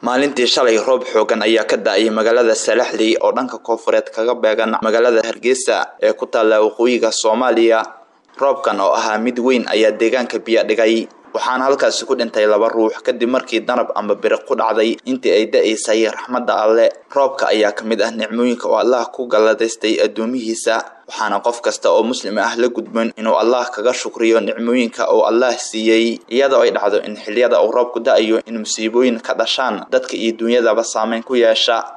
maalintii shalay roob xoogan ayaa ka da-ay magaalada salaxley oo dhanka koofureed kaga beegan magaalada hargeysa ee ku taalla waqooyiga soomaaliya roobkan oo ahaa mid weyn ayaa deegaanka biyo dhigay waxaana halkaasi ku dhintay laba ruux kadib markii danab ama biriq ku dhacday intii ay da-aysay raxmadda alle roobka ayaa ka mid ah nicmooyinka oo allah ku galladaystay addoomihiisa waxaana qof kasta oo muslim ah la gudboon inuu allah kaga shukriyo nicmooyinka uu allah siiyey iyadoo ay dhacdo in xiliyada uu roobku da-ayo in musiibooyin ka dhashaan dadka iyo duunyadaba saameyn ku yeesha